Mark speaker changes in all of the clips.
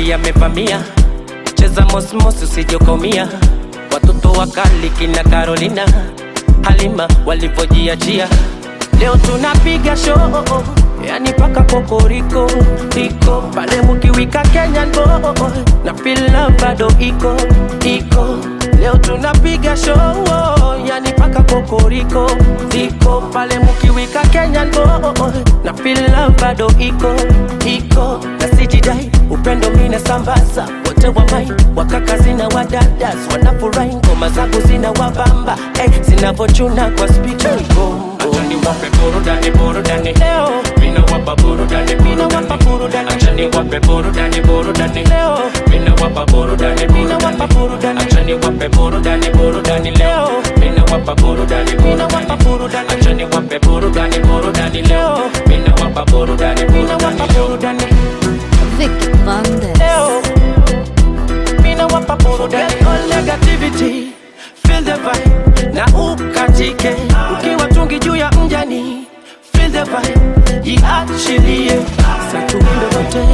Speaker 1: Daudi yamevamia, cheza mosmos usijokomia. Watoto wakali kina Carolina, Halima walivyojiachia. Leo tunapiga show, yani paka kokoriko iko pale mukiwika Kenyan boy na feel love bado iko iko. Leo tunapiga show, yani paka kokoriko iko pale mukiwika Kenyan boy na feel love bado iko iko na sijidai upendo mina sambaza wote wa mai wakaka zina wadadas wanafurahi ngoma zangu zina wabamba eh, zinavochuna kwa speaker
Speaker 2: Acha niwape burudani burudani
Speaker 1: leo
Speaker 2: Mina wapa burudani
Speaker 1: mina wapa
Speaker 2: burudani
Speaker 1: burudani
Speaker 2: Acha niwape burudani burudani
Speaker 1: leo
Speaker 2: Mina wapa burudani
Speaker 1: mina wapa
Speaker 2: burudani
Speaker 1: burudani
Speaker 2: Acha niwape burudani burudani leo Mina wapa burudani
Speaker 1: mina wapa
Speaker 2: burudani
Speaker 1: burudani
Speaker 2: Acha niwape burudani burudani leo Mina wapa burudani
Speaker 1: mina wapa
Speaker 2: burudani leo
Speaker 1: burudani
Speaker 3: Vic Bandes.
Speaker 1: leo mina wapa burudani all negativity feel the vibe na ukatike ukiwa tungi juu ya mjani feel the vibe jiachilie satuimbe wote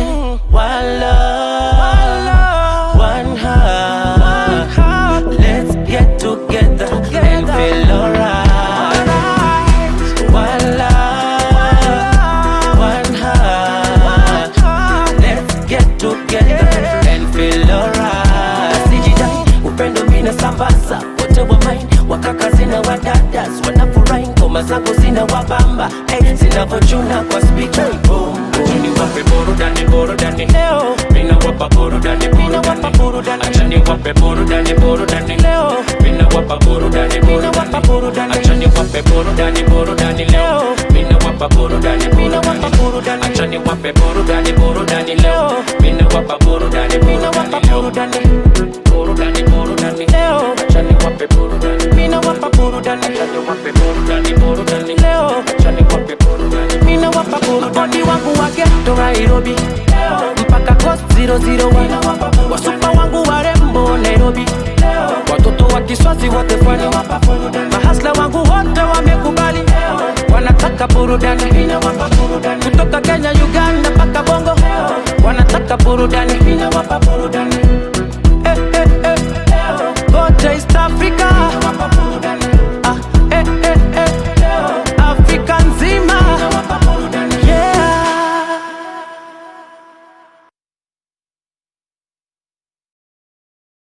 Speaker 1: wala one heart let's get together and feel alright wala one heart let's get together and feel alright sijidai upendo mina sambaza wote wa main wakaka zina wadadas wanafurahi ngoma zangu zina wabamba hey, zinavochuna kwa speaker boom
Speaker 2: Acha
Speaker 1: boom
Speaker 2: niwape burudani burudani
Speaker 1: leo
Speaker 2: Mina wapa burudani
Speaker 1: mina wapa
Speaker 2: burudani
Speaker 1: burudani
Speaker 2: Acha niwape burudani burudani
Speaker 1: leo
Speaker 2: Mina wapa burudani
Speaker 1: mina wapa
Speaker 2: burudani
Speaker 1: burudani
Speaker 2: Acha niwape burudani burudani leo Mina wapa burudani
Speaker 1: mina wapa
Speaker 2: burudani
Speaker 1: burudani
Speaker 2: Acha niwape burudani burudani leo Mina wapa burudani
Speaker 1: mina wapa
Speaker 2: burudani leo
Speaker 1: burudani
Speaker 2: Burudani burudani
Speaker 1: leo
Speaker 2: Acha niwape burudani
Speaker 1: mina wapa burudani
Speaker 2: Acha niwape burudani burudani
Speaker 1: leo
Speaker 2: Acha niwape burudani
Speaker 1: mina wapa burudani wangu wa ghetto Nairobi mpaka coast 001 wasupa wangu warembo Nairobi watoto wa kiswazi wote pwani mahasla wangu wote wamekubali wanataka burudani kutoka Kenya Uganda mpaka Bongo wanataka burudani